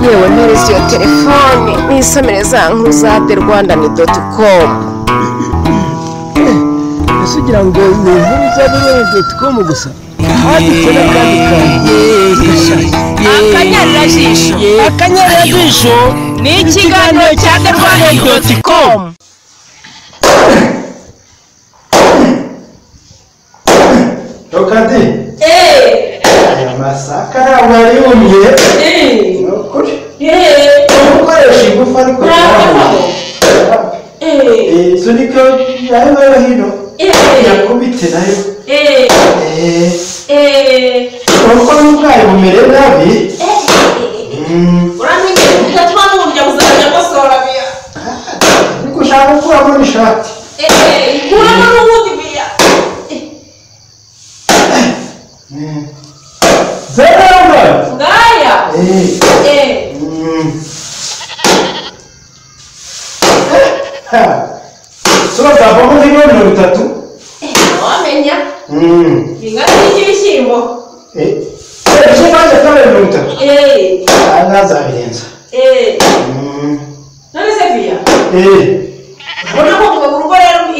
gukoresha iyo telefone nisomere za nkuru za de rwanda ni doti komu ese ugira ngo ni inkuru za rurimi doti komu gusa handitse n'akandi kantu akanyarajisho akanyarajisho ni ikiganiro cya de rwanda doti komu Tokadi amasaka ntabwo yari yumye ni ukuri ni ugukoresha ingufu ariko ntabwo sunika yayo nayo hino yakubite nayo Eh, urabona ko n'ubwayi bumere nabi Mm, ariko ushaka gukuramo n'ishati zeramba Eh, mm. Ha, so zavamo nk'ibiro mirongo itatu Mm. Eh, eh, icyo nanjye kabiri mirongo itatu Ah, ntazabirenza Mm.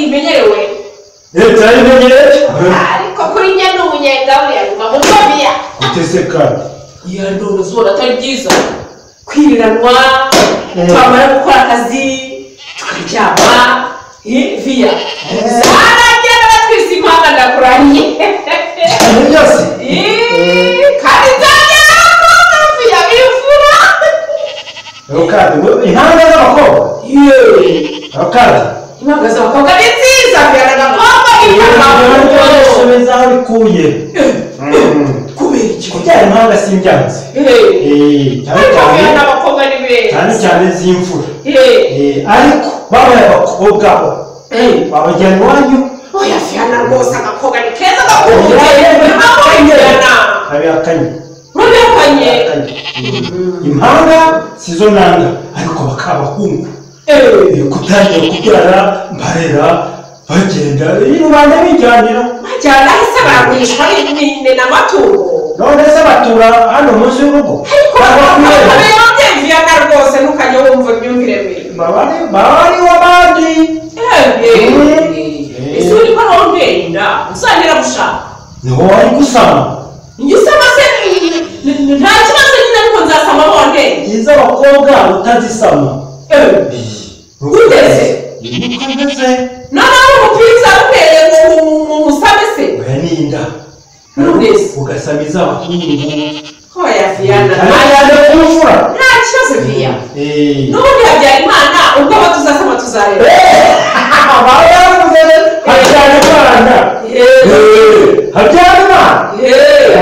Eh, leta yabimenyereye ariko kuri njye ni umunyenga buriya nyuma mu ntobiya uteze kandi iyo ni ubuzima atari byiza kwiriranywa twamara gukora akazi tukaryama eh, viya zaragenda batwise impanga ndakurahiye ibintu byose Eh, kandi nzagenda bakunda viya bivura abakadi impanga z'abakobwa abakadi impanga z'abakobwa ni nziza viya n'agakobwa ibintu n'ipantaro bimeze aho bikuye kubera iki kubyara impanga si ibyansi Eh, ariko cyane viya cyane n'abakobwa ni cyane beza cyane z'imfura Eh, Eh, ariko babaye abakobwa bo babajyana iwanyu oya viya na rwose agakobwa ni keza gakunze impamvu yigana kabiha kanye rurenganye impanga si zo nanga ariko bakaba abahungu kutangira kubyara mbarera bagenda iyi rubanda bijyanira majyana ahise baragurishwa n'imine n'amatungo none se batura hano munsi y'urugo ariko bakabera byemviyana rwose ntukajya wumva imyumvire mibi baba bari w'abandi ese uri ko ntuntera inda uzantera gushaka niho wari gusama njye usama se nta kibazo nyine ariko nzasama bondeye izo abakobwa utazisama Ugeze. nuko ndetse noneho umupira uzamuteye mu musame se oya ninda Ugeze. ugasama iz'abahungu oya viyana ayane ku mfura nta kibazo viya Eh. n'ubundi habyara imana ubwo aba tuzasama tuzareba baba baravuze habyarimana habyarimana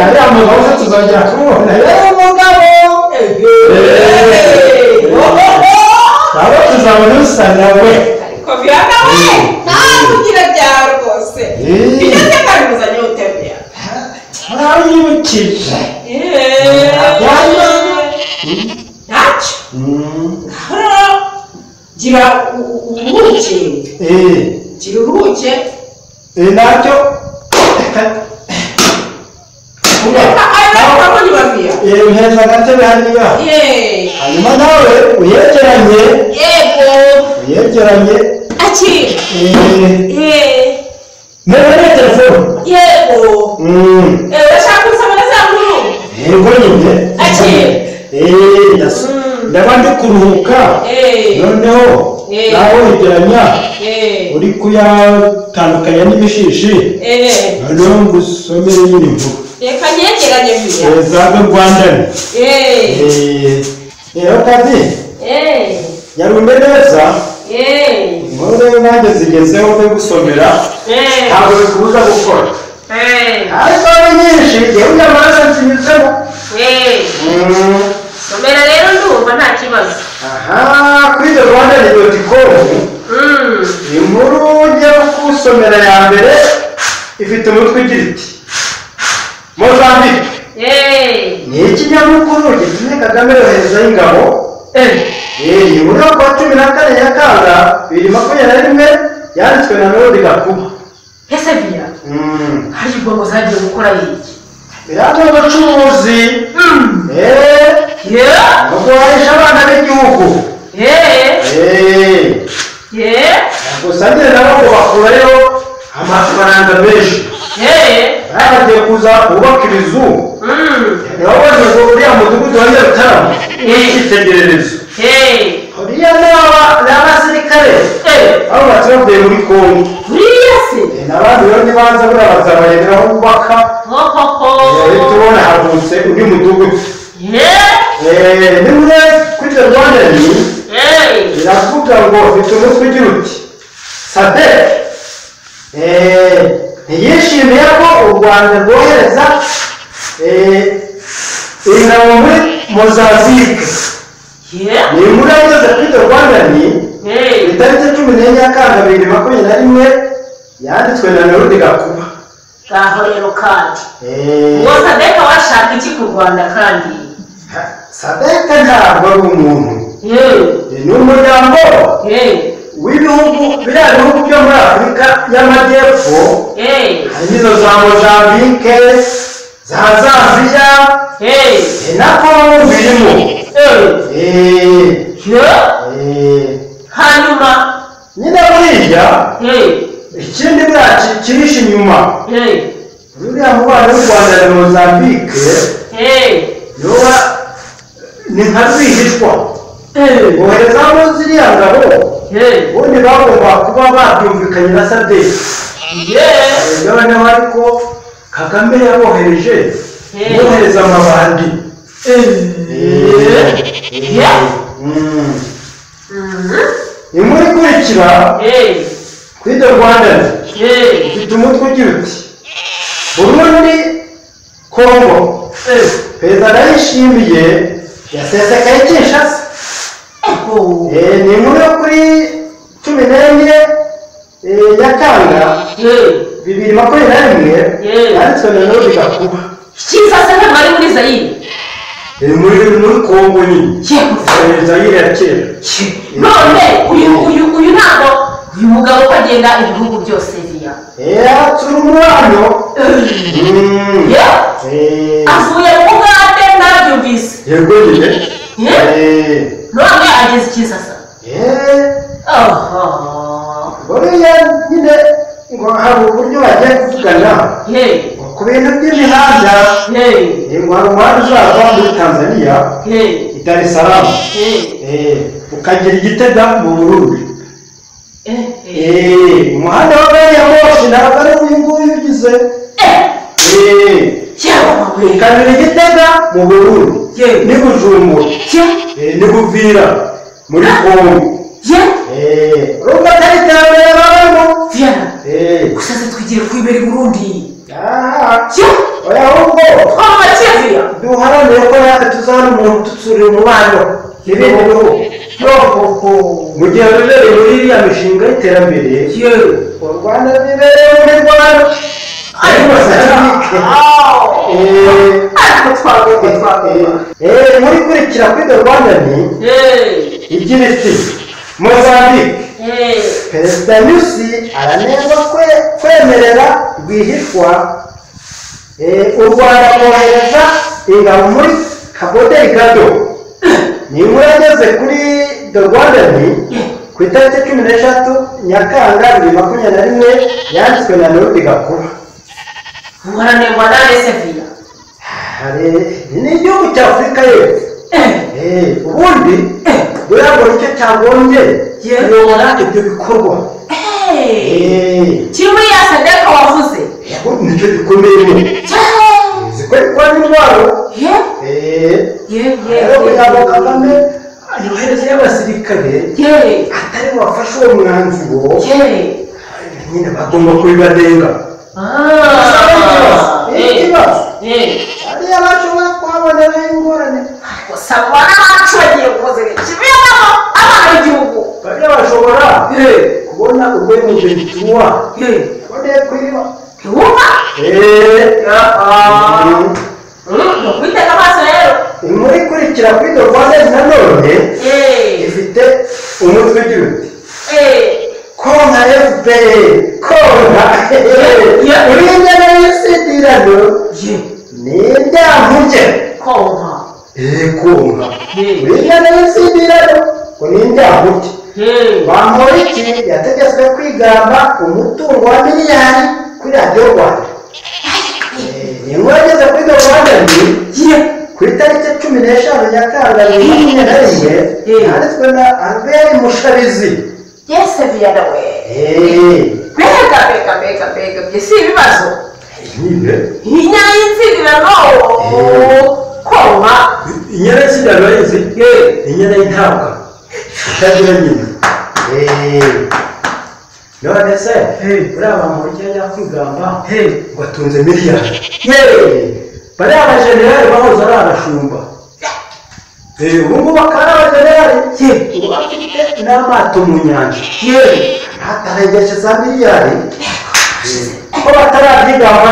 ariya mugabo se tuzongera kumubona rero umugabo baba tuzabona usa nawe ariko bihana we ntabwo ugira byara rwose igeze kandi muzanye utembeya ntabyibukiye ntacyo hano gira ubuki gira ubuki nacyo reka ariko urabona babiya mpeza agatebe hariya hanyuma nawe uyegeranye yego uyegeranye akira mbere ni telefone yego Mm. urashaka gusoma na za nkuru yego nyine Akiri. Eh, ndasa- Mm. ndaba ndi kuruhuka Eh, noneho Eh. nawe wegeranya eh, uri kuyatandukanya n'ibishishi eh, noneho ngusomere nyine inkuru reka nyegeranye vuba Eh, zabe rwandani Eh, rero kazi eh, yarume neza eh, inkuru nanjye zigezeho zo gusomera eh, ntabwo bikubuza gukora eh, ariko ari nyinshi yewe nyamaraso nzinyuzemo eh. Mm. somera rero ndumva nta kibazo aha kuri the rwanda doti komu Mm, inkuru njya gusomera ya mbere ifite umutwe ugira iti mozambique eh, ni ikinyamakuru gitumye kagame yoherezaho ingabo eh, Eh, iyi nkuru yo kuwa cumi na kane nyakanga bibiri makumyabiri na rimwe yanditswe na melodi gakuba ese bira Mm. hari ubwo ngo zagiye gukora iki biriya ni ubucuruzi Mm, Eh, ye kurwanisha abana b'igihugu ye eee ye gusa ndende nabo bakurayo amafaranga menshi ye bari bagiye kuza bubaka ibizu mm niba bose ngo uriya mudugudu wa nyarutarama ni icyitegererezo ye uriya ni aba- ni abasirikare Eh. abubatsi bavuye muri kongo buriya se n'abandi rero nibanza buriya bazabayobera aho bubaka rero hohoho tubona havutse undi mudugudu ye Eh, ni mwe kuri the rwanda news ye biravuga ngo ufite umutwe ugira uti sadek eh, ntiyishimiye ko u rwanda rwohereza eh, ingabo muri mozambique ye ni inkuru yageze kuri the rwanda ni ye itariki cumi n'enye nyakanga bibiri makumyabiri na rimwe yanditswe na nerudi gakuba ngaho rero kandi Eh, ngo sadeka washaka iki ku rwanda kandi sadek ntabwo ari umuntu ye ni umuryango ye w'ibihugu biriya bihugu byo muri afurika y'amajyepfo ye harimo izo za mozambike za zambiya ye eh, na kongo birimo ye Eh, yo eh, hanyuma nyine buriya hey ikindi buriya ki- kihishe inyuma hey buriya mubano w'u rwanda na mozambike hey yoba ni nka rwihishwa hey boherezamo ziriya ngabo hey ubundi bagomba kuba babyumvikanye na sadeki yeah noneho ariko kagame yabohereje Eh. yohereza amabandi Eh. yeah inkuru ikurikira hey kuri the rwandani hey ifite umutwe ugira uti burundi kongo hey perezida ndayishimiye yasesekaye kinshasa oh Eh, ni inkuru yo kuri cumi n'enye eh, nyakanga hey bibiri makumyabiri na rimwe Eh. yanditswe na nodi gakuba kisa se ntabwo ari muri zayire ni muri muri kongo nyine yego Eh, zayire ya kera none uyu uyu uyu ntabwo uyu mugabo uko agenda ibihugu byose biriya Eh, turi umwanya Mm. yeah Eh, avuye mu bugande nabyumvise yego nyine yeah Eh, none ageze kisa se eh, oh buriya nyine ngo hari uburyo bagiye kuvugana hey ngo ku bintu by'imihanda hey eh, ngo hari umuhanda uzava muri tanzania hey i dar es salaam hey Eh, ukagira igitega mu burundi eh Eh, umuhanda wa gari ya moshi ntabwo ari uyu nguyu ugize eh Eh, cyangwa we ukagira igitega mu burundi Yego. ni bujumbura ye Eh, ni buvira muri kongo ye rumwe atari iterambere babamo viana Eh, gusa se twigire kwibera i burundi aha, ye oya ahubwo twaba kivuya duharanire ko natwe tuzabona umuntu udutsura umubano n'ibindi bihugu mu gihe rurere muri iriya mishinga y'iterambere ye u rwanda ruberewe muri rwanda ariko sadike Eh, ariko twagomba twagomba eh, eh, muri kurikira kuri the rwanda ni ye igira iti mozambique ye perezida nyusi aranenga kwe- kwemerera rwihishwa eh, u rwanda kohereza ingabo muri kaboderi gado ni inkuru yageze kuri the rwandani ku itariki cumi n'eshatu nyakanga bibiri makumyabiri na rimwe yanditswe na nerudi gakuba muharanirwa nawe se viya hari ni igihugu cya afurika y'epfo eh Eh, ubundi buriya ngo nicyo cyagombye kuyobora ibyo bikorwa eh Eh, kimwe ya sadeka wavuze yego nicyo gikomeye zikore kwa n'indwaro ye ye ye rero kugira ngo kagame yohereze y'abasirikare ye atari wafashe uwo mwanzuro ye nyine bagomba kubibanenga ah ye ikibazo ye ariyo bashobora kuhaboneraho ingorane gusa mbona abacu bagiye gukoze kiberamo abana b'igihugu bariya bashobora kubona urwemeshe gituwa bone kwiba ntiwumva ukwitega amaso rero inkuru ikurikira kuri dorwandezi nanone Eh, ifite umutwe ugira uti eh, konka efuperi konka Ya. uriya njyana y'isitirano ye ni ibyaha muke konka yikunga Hmm. buriya n'izindi rero ngo ni indahuti bamporiki yategetswe kwigamba umutungo wa miliyari kuri radiyo rwanda Eh, ni inkuru yageze kuri radiyo rwanda ni ku itariki cumi n'eshanu nyakanga bibiri na makumyabiri na rimwe Hmm. yanditswe na albert mushabizi Byasabiye nawe. Eh, Mbega mbega mbega mbega bye si ibibazo. nyine Inyanyitirano koma. inyana y'ikidano yizi inyana y'intabwa itagira nyina Eh, none se uriya bamurya yakwigamba ngo atunze miliyari bariya bajenerali bahoze ari abashumba Eh, ubu ngubu akaba ari abajenerali ubu afite n'amato mu nyanja atarageje za miliyari Eh, ko batarabyigamba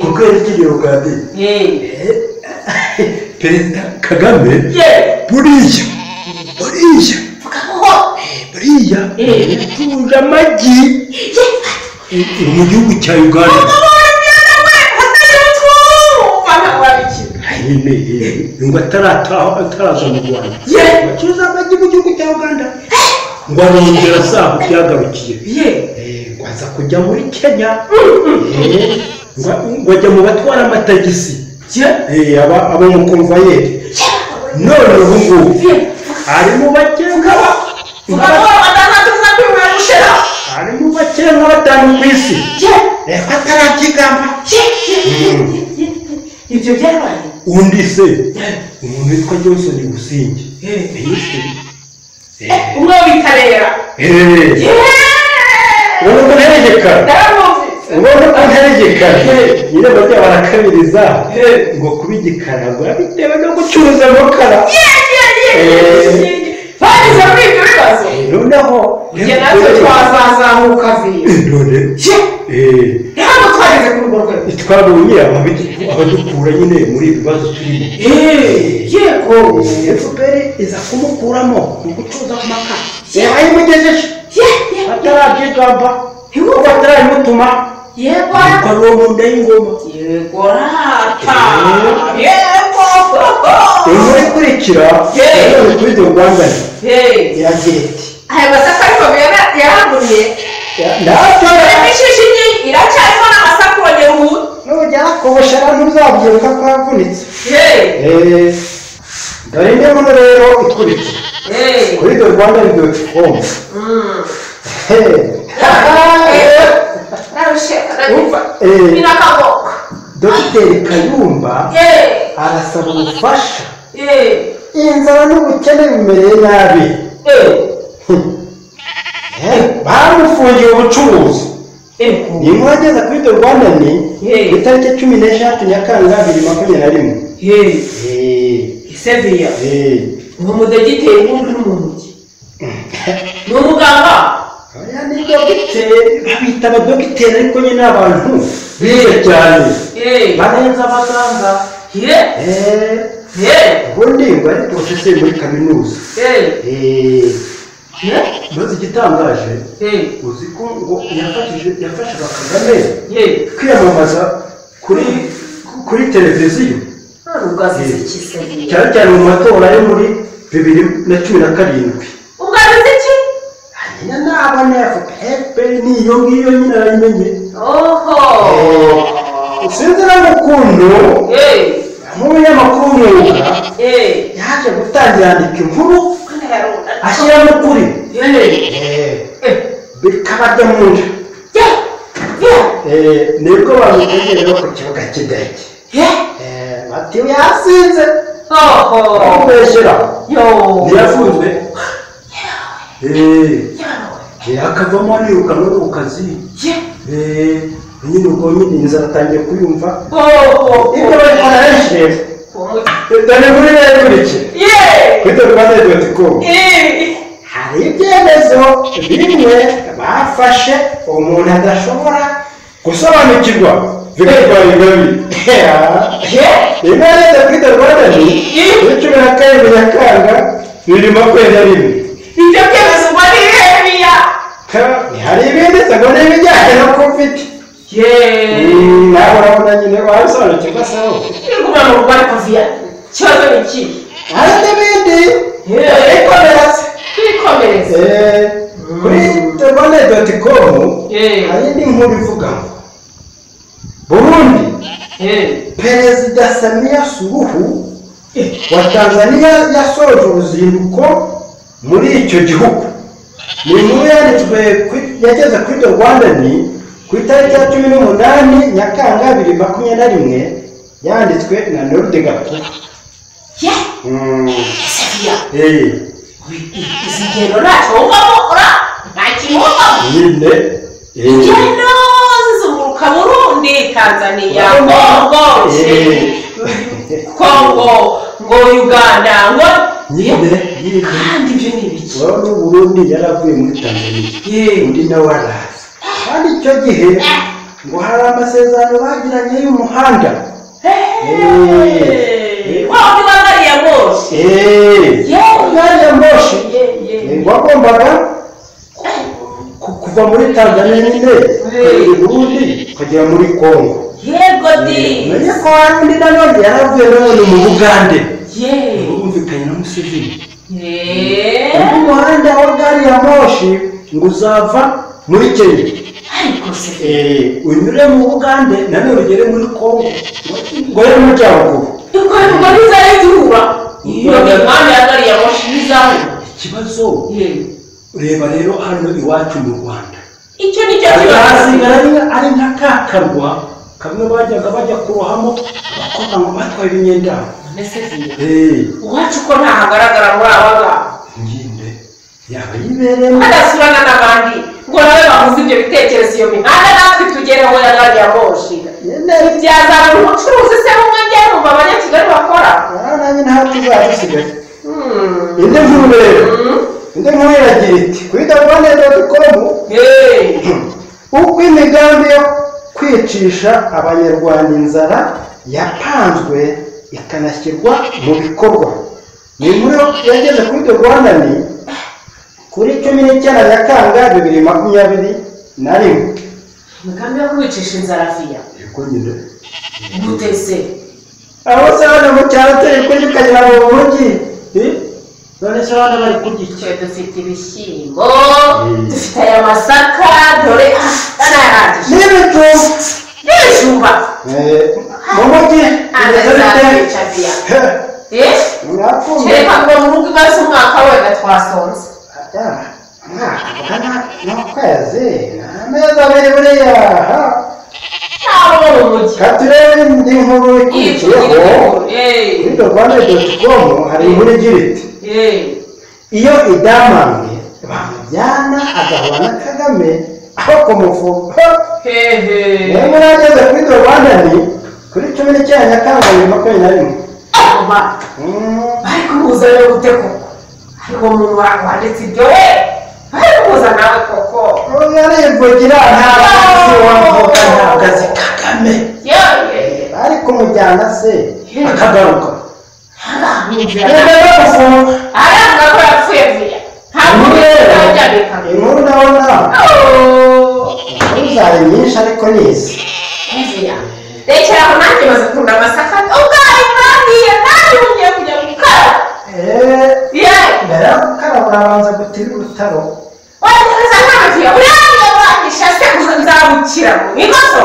kuko yarigiriye ugandira perezida kagame buriya buriya buriya ituje amagi iri mu gihugu cya uganda nyine ngo atarataha ataraza mu rwanda bacuruza amagi mu gihugu cya uganda ngo arongera asaha byagarukiye Eh, ngo aza kujya muri kenya Eh, ngo- ngo ajya mu batwara amatagisi Eh, aba- aba umukomvayeri none ubu ngubu ari mu bakenga ari mu bakenga batanu ku isi reka atarabyigamba ibyo byabaye undi se umuntu witwa johnson gusinge umwe witarera ubona ko nteregekana ndaramwumvise ubona ko nteregekana nyine bajya barakabiriza ngo kuba igikara ngo bitewe no gucuruza amakara bageze muri ibyo bibazo noneho njye natwe twazazamuka vira none eh, ni hano twageze ku rugo rwe twabonye ababidu- abadukura nyine muri ibi bibazo turimo yego efuperi iza kumukuramo mu gucuruza ku makara yayimugejeje atarabyigamba nubwo atarabimutuma yego ariko ari uwo mu nda y'ingoma yego rata yego inkuru ikurikira yayoboye kuri the rwandan iragira iti aya masaka ariko yara- yaragumye ndatora ishishi nyi iracyarimo n'amasaku wageruhu nujyana kogosha ntuzabyibuka ko yavunitse Eh, dore indi nkuru rero ikurikira kuri the rwandan doti komu birakagoka dogiteri kayumba arasaba ubufasha inzara n'ubukene bimereye nabi Eh, bamufungiye ubucuruzi ni inkuru ageza kuri the rwanda ni Eh. ku itariki cumi n'eshatu nyakanga bibiri makumyabiri na rimwe Eh, seviya eh. ni umudogiteri w'undi n'umuntu ni umuganga Aya ni dogiteri babita abadogiteri ariko nyine ni abantu bize cyane barenze abaganga Eh, ubundi ngo ari porofeseri muri kaminuza Eh, maze igitangaje uzi ko ngo yafashije yafashaga kagame kwiyamamaza kuri kuri televiziyo ugazize kiseviya cyane cyane mu matora yo muri bibiri na cumi na karindwi ugazize ki hanyuma n'abana ya fpr ni iyo ngiyo nyine arayimenye oho sinzi n'ukuntu mu binyamakuru mwuga yaje gutangira yandika inkuru ashyiramo ukuri bikabajya mu nda Eh, nibwo bamutegereho ku kibuga cy'indege Eh, bati yasinze kumubeshyera ntiyafunzwe Eh, akavamo yirukanwe ku kazi Eh, nyine ubwo nyine inzara atangiye kuyumva ibyo bari kwararishije dore muri rero ikurikira kwita rwanda doti komu hari ibyemezo bimwe bafashe umuntu adashobora gusobanukirwa bigatwara ingabi inama ya kwita rwanda ni kuri cumi na karindwi nyakanga bibiri makumyabiri na rimwe ibyo byemezo uba ari birebiya hari ibindi ngo ni ibijyanye na kovidi nawe urabona nyine wabisobanukirwa sawa iri kugira ngo ubare kuviya ikibazo ni ikihe hari n'ibindi twikomereze twikomereze Eh, kuri telefone doti komu Eh. hari indi nkuru ivuga ngo burundi perezida samiya suruhu wa tanzania yasoje uruzinduko muri icyo gihugu ni inkuru yanditswe kuri- yageze kuri the rwandani ku itariki ya cumi n'umunani nyakanga bibiri makumyabiri na rimwe yanditswe na noride gakuba ye Mm, safiya eh, izi ngendo ntacyo wumvamo ura nta kintu wumvamo nyine eh. ingendo zizunguruka burundi tanzaniya Urabona? kongo Eh. kongo ngo uganda ngo nyine nyine kandi ibyo ni ibiki uwo ni burundi yari avuye muri tanzania yewe undi nawe araza kandi icyo gihe ngo hari amasezerano bagiranye y'umuhanda Hey! Wao ni magari ya moshi. Eh, Yewe. gari ya moshi Yewe. Eh, wagombaga ku- kuva muri tanzania nyine ukagera i burundi ukagera muri kongo Yego di. umenye ko hari undi nanone yari avuye nanone mu bugande Yewe. bumvikanye na museveni undi Yewe. muhanda wa gari ya moshi ngo uzava muri kenya Ariko se. Eh, unyure mu bugande nanone ugere muri kongo ngo ube mu majyaruguru Uko ni maliza y'izuba. Iyo ni mwana ya gari ya moshi bizaho. ikibazo Yewe. ureba rero hano iwacu mu rwanda Icyo ni cyo kibazo. hasigara ari- ari nka ka karwa kamwe bajyaga bajya kurohamo abakobwa ngo batwaye imyendano Mbese ziyo. Uwacu ko ntahagaragara muri aba ngaba. nginde yaba yibereyemo Badasurana n'abandi. Ngo nawe bahuze ibyo bitekerezo iyo mihanda natwe tugereho ya gari ya moshi. nyine byazana umucuruzi se w'umwenge yumva abanyakigali bakora nanjye nta tuzaza dusigaye indi nkuru rero indi nkuru iragira iti kuri dagwane doti komu uko imigambi yo kwicisha abanyarwanda inzara yapanzwe ikanashyirwa mu bikorwa ni inkuru yageze kuri the rwandani kuri cumi n'icyenda nyakanga bibiri makumyabiri na rimwe imigambi yo kubicisha inzara fiya gutese aho se hano mu cyaro turi kurya ukagira ngo umugi none se hano bari kurya iki icyo dufite ibishyimbo dufite aya masaka dore anayarangije n'ibijumba n'ibijumba Eh, mu mugi bimeze bite anazabica fiya mwakumva kereka ngo mu rugo imaze umwaka wenda twasonze Atara, umwaka ugana n'ukwezi amezi abiri buriya aha nabo bo mu mujyi reka turebe indi nkuru ikurikiyeho ibyigiriye kuri rwanda doti komu hari inkuru igira iti iyo idamamwe bamujyana agahura na kagame aho kumuvuga hehe niyo nkuru yageze kuri rwanda ni kuri cumi n'icyenda nyakanga bibiri makumyabiri na rimwe Aba. Mm, bari kumubuza rero gute koko ariko umuntu wanditse ibyo we bari kumubuza nawe koko uyu arivugira ntabwo azi wavuga ntabwo azi kagame bari kumujyana se akagaruka aravuga ko yapfuye vuya ntabwo bizabyandika inkuru ndabona zari nyinshi ariko nizi vuya rekera aho nanjye maze kunda amasaka ubwayi mwagiye nanjye mugiye kujya gukara ye mbere yo gukaraba urabanza gutira urutaro wagereza nta vuya uriya mwagisha se ngo nzabukira mu bibazo